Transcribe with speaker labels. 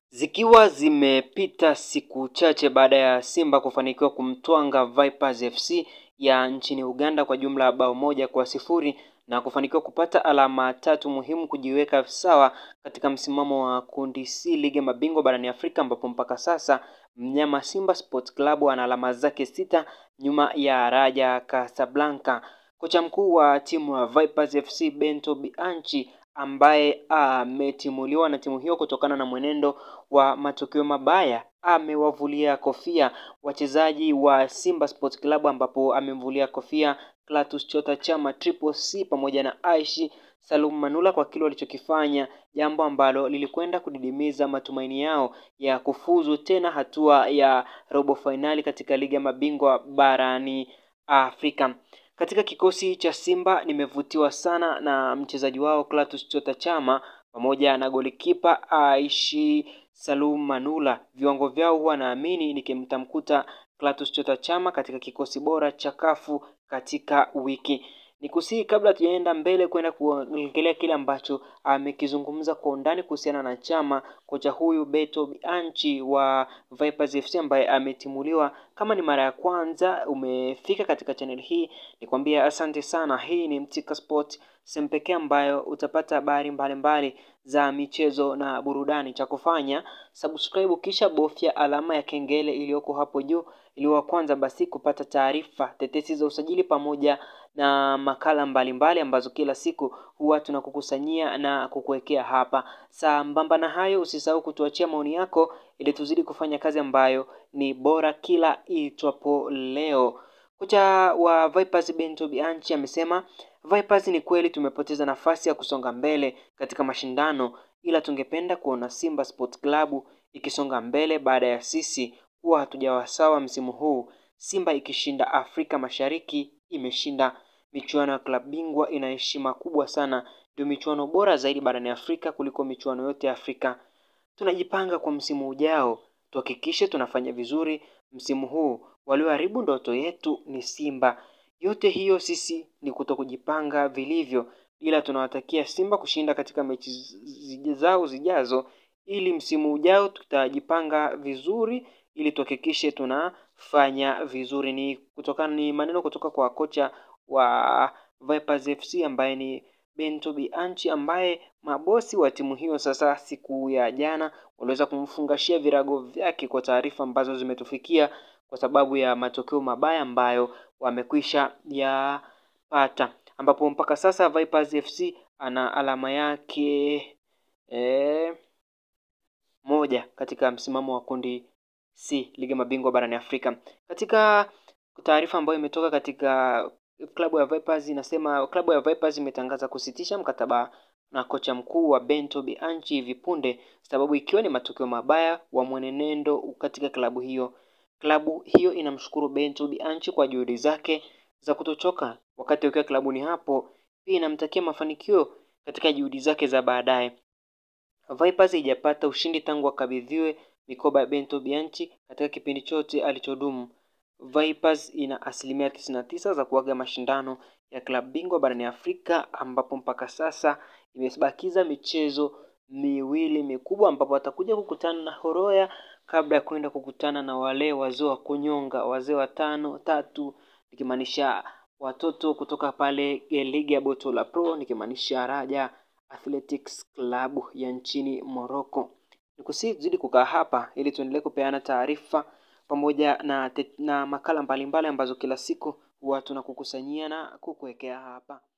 Speaker 1: Zikiwa zimepita siku chache baada ya Simba kufanikiwa kumtwanga Vipers FC ya nchini Uganda kwa jumla ya bao moja kwa sifuri na kufanikiwa kupata alama tatu muhimu kujiweka sawa katika msimamo wa kundi C ligi ya mabingwa barani Afrika, ambapo mpaka sasa mnyama Simba Sports Club ana alama zake sita nyuma ya Raja Casablanca. Kocha mkuu wa timu ya Vipers FC Bento Bianchi ambaye ametimuliwa na timu hiyo kutokana na mwenendo wa matokeo mabaya amewavulia kofia wachezaji wa Simba Sports Club, ambapo amemvulia kofia Clatous Chota Chama, Triple C pamoja na Aishi Salum Manula kwa kile walichokifanya, jambo ambalo lilikwenda kudidimiza matumaini yao ya kufuzu tena hatua ya robo fainali katika ligi ya mabingwa barani Afrika. Katika kikosi cha Simba nimevutiwa sana na mchezaji wao Clatous Chota Chama pamoja na golikipa Aishi Salum Manula. Viwango vyao huwa naamini nikimtamkuta Clatous Chota Chama katika kikosi bora cha kafu katika wiki Nikusihi kabla tujaenda mbele kwenda kuongelea kile ambacho amekizungumza kwa undani kuhusiana na Chama, kocha huyu Beto Bianchi wa Vipers FC ambaye ametimuliwa. Kama ni mara ya kwanza umefika katika channel hii, nikwambia asante sana. Hii ni Mtika Sport, sehemu pekee ambayo utapata habari mbalimbali za michezo na burudani. Cha kufanya subscribe, kisha bofya alama ya kengele iliyoko hapo juu ili wa kwanza basi kupata taarifa tetesi za usajili pamoja na makala mbalimbali mbali ambazo kila siku huwa tunakukusanyia na kukuwekea hapa. Sambamba na hayo, usisahau kutuachia maoni yako ili tuzidi kufanya kazi ambayo ni bora kila itwapo leo. Kocha wa Vipers Bento Bianchi amesema Vipers, ni kweli tumepoteza nafasi ya kusonga mbele katika mashindano, ila tungependa kuona Simba Sports Club ikisonga mbele baada ya sisi kuwa hatujawa sawa msimu huu. Simba ikishinda Afrika Mashariki, imeshinda michuano ya klabu bingwa, ina heshima kubwa sana, ndio michuano bora zaidi barani Afrika kuliko michuano yote ya Afrika. Tunajipanga kwa msimu ujao, tuhakikishe tunafanya vizuri msimu huu. Walioharibu ndoto yetu ni Simba. Yote hiyo sisi ni kuto kujipanga vilivyo, ila tunawatakia Simba kushinda katika mechi zao zijazo, ili msimu ujao tutajipanga vizuri ili tuhakikishe tunafanya vizuri. Ni kutokana ni maneno kutoka kwa kocha wa Vipers FC ambaye ni Bento Bianchi, ambaye mabosi wa timu hiyo sasa siku ya jana waliweza kumfungashia virago vyake kwa taarifa ambazo zimetufikia kwa sababu ya matokeo mabaya ambayo wamekwisha yapata, ambapo mpaka sasa Vipers FC ana alama yake eh, moja katika msimamo wa kundi C ligi mabingwa barani Afrika. Katika taarifa ambayo imetoka katika klabu ya Vipers inasema klabu ya Vipers imetangaza kusitisha mkataba na kocha mkuu wa Bento Bianchi hivi punde, sababu ikiwa ni matokeo mabaya wa mwenendo katika klabu hiyo. Klabu hiyo inamshukuru Bento Bianchi kwa juhudi zake za kutochoka wakati akiwa klabuni hapo, pia inamtakia mafanikio katika juhudi zake za baadaye. Vipers haijapata ushindi tangu akabidhiwe mikoba ya Bento Bianchi katika kipindi chote alichodumu. Vipers ina asilimia tisini na tisa za kuaga mashindano ya klabu bingwa barani Afrika, ambapo mpaka sasa imebakiza michezo miwili mikubwa, ambapo watakuja kukutana na Horoya kabla ya kwenda kukutana na wale wazee wa kunyonga, wazee wa tano tatu, nikimaanisha watoto kutoka pale ligi ya Botola Pro, nikimaanisha Raja Athletics Club ya nchini Morocco. Nikusihi tuzidi kukaa hapa ili tuendelee kupeana taarifa pamoja na, na makala mbalimbali mbali ambazo kila siku huwa tunakukusanyia na kukuwekea hapa.